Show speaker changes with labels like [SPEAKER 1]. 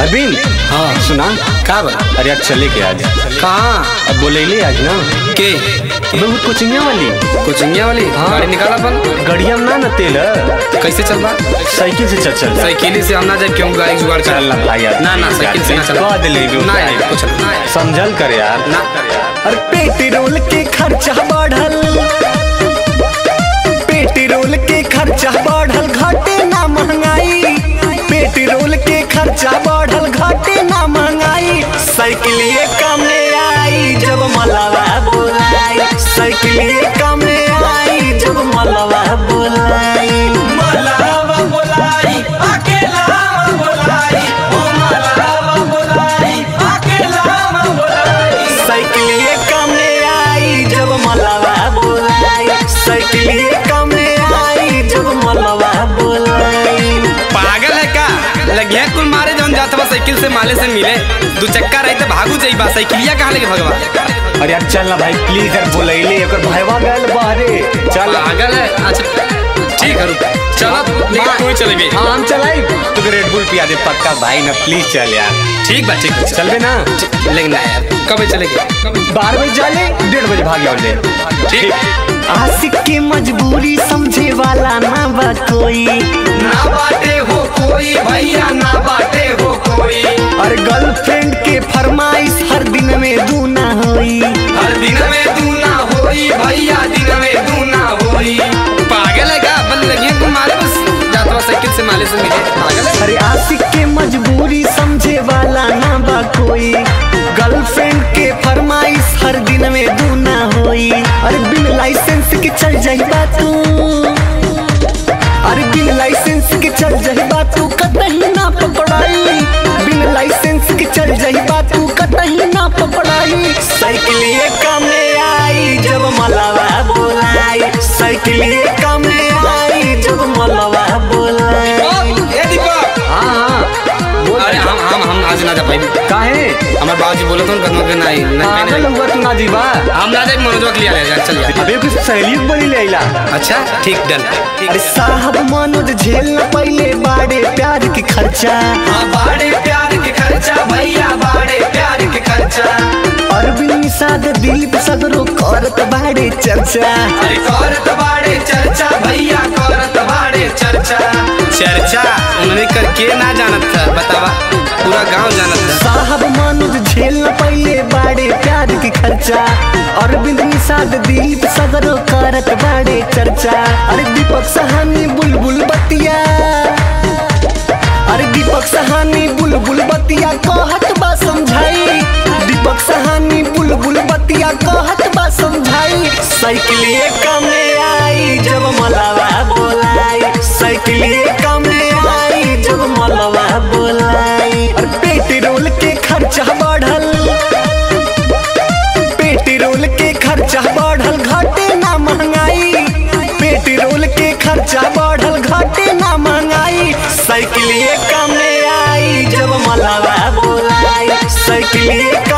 [SPEAKER 1] अरविंद
[SPEAKER 2] हाँ
[SPEAKER 1] सुना
[SPEAKER 2] का बा
[SPEAKER 1] अरे यार चले के आज
[SPEAKER 2] कहाँ
[SPEAKER 1] अब बोले आज ना
[SPEAKER 2] के
[SPEAKER 1] अबे वो कोचिंगिया वाली
[SPEAKER 2] कोचिंगिया वाली
[SPEAKER 1] हाँ।
[SPEAKER 2] गाड़ी निकाला अपन
[SPEAKER 1] गड़िया में ना ना तेल है।
[SPEAKER 2] कैसे चल बा
[SPEAKER 1] साइकिल से चल चल जा।
[SPEAKER 2] साइकिल से हम ना जाए क्यों गाड़ी जुगाड़
[SPEAKER 1] चल ना भाई यार
[SPEAKER 2] ना ना साइकिल से ना चल
[SPEAKER 1] कह दिले भी
[SPEAKER 2] ना
[SPEAKER 1] उठाए।
[SPEAKER 2] यार कुछ ना यार।
[SPEAKER 1] समझल कर यार
[SPEAKER 2] ना
[SPEAKER 3] और पेट्रोल के खर्चा बढ़ल पेट्रोल के खर्चा बढ़ल घटे ना महंगाई पेट्रोल के खर्चा बढ़ल घटे ना महंगाई साइकिलिए कम ले आई जब मलवा बोलाई साइकिलिए कम ले आई जब मलवा बोलाई मलवा बोलाई अकेला बोलाई ओ मलवा बोलाई अकेला बोलाई साइकिलिए कम ले आई जब मलवा बोलाई साइकिलिए कम ले आई जब मलवा बोलाई
[SPEAKER 2] पागल है का लगिया कुल मारे जौन जात बा साइकिल से माले से मिले दू चक्का रही तो भागू जाइबा साइकिलिया कहाँ लेके भगवा
[SPEAKER 1] अरे यार चल ना भाई प्लीज यार बोले एकर भाईवा गल बाहरे चल
[SPEAKER 2] पागल है अच्छा ठीक है रुक चलो लेकिन तू ही चलेगी
[SPEAKER 1] हाँ हम चलाई तो रेड बुल पिया दे पक्का भाई ना प्लीज चल यार
[SPEAKER 2] ठीक बा ठीक बा चल
[SPEAKER 1] चलबे ना
[SPEAKER 2] लेकिन ना यार कब चलेगी
[SPEAKER 1] बारह बजे चले डेढ़ बजे भाग जाओ ले
[SPEAKER 2] ठीक
[SPEAKER 3] आशिक की मजबूरी समझे वाला ना बा कोई
[SPEAKER 2] ना बाटे हो कोई भैया ना बाटे हो कोई
[SPEAKER 3] और गर्लफ्रेंड के फरमाइश हर दिन में दूना होई
[SPEAKER 2] हर दिन में तू ना होई भैया दिन में तू ना होई पागल है का अपन लगिए तुम मारे बस जाता हुआ साइकिल से माले से मिले पागल है
[SPEAKER 3] अरे आशिक के मजबूरी समझे वाला ना बा कोई गर्लफ्रेंड के फरमाइश हर दिन में दूना होई अरे बिन लाइसेंस के चल जाइबा तू अरे बिन लाइसेंस के चल जाइबा तू कतही ना पकड़ाई बिन लाइसेंस के चल जाइबा तू कतही ना पकड़ाई साइकिलिए कम ले आई जब मलवा बोलाई साइकिलिए कम ले आई जब मलवा बोलाई
[SPEAKER 2] ए दीपक
[SPEAKER 1] हाँ हाँ बोल
[SPEAKER 2] अरे हम हम हम आज ना जा पाई
[SPEAKER 1] काहे
[SPEAKER 2] हमारे बाबूजी बोले तो कदम के नहीं नहीं
[SPEAKER 1] पागल
[SPEAKER 2] नहीं
[SPEAKER 1] हुआ तू ना जीवा
[SPEAKER 2] हम ना जाए मनोजवा के लिए ले जा चल यार
[SPEAKER 1] अबे कुछ सहेली बड़ी ले आइला
[SPEAKER 2] अच्छा ठीक डन
[SPEAKER 3] अरे साहब मनोज झेल न पहले बाड़े प्यार के खर्चा
[SPEAKER 2] हाँ बाड़े प्यार के खर्चा भैया बाड़े प्यार के खर्चा
[SPEAKER 3] अरविंद निषाद दिलीप सगरो करत बाड़े चर्चा
[SPEAKER 2] अरे करत बाड़े चर्चा भैया करत बाड़े चर्चा चर्चा उन्होंने करके ना जानत था बतावा पूरा गांव जानत था
[SPEAKER 3] साहब मनोज झेल न पहले बाड़े प्यार के खर्चा अरविंद निषाद दिलीप सगरो करत बाड़े चर्चा अरे दीपक सहानी बुलबुल बतिया अरे दीपक सहानी बुलबुल बतिया कहत बा समझाई दीपक सहानी बुलबुल बतिया कहत बा समझाई साइकिलिए कम ले आई जब मलवा बोलाई साइकिलिए कम ले आई जब मलवा बोलाई और पेट्रोल के खर्चा बढ़ल पेट्रोल के खर्चा बढ़ल घटे ना महंगाई पेट्रोल के खर्चा बढ़ल घटे ना महंगाई साइकिलिए कम ले आई जब मलवा बोलाई साइकिलिए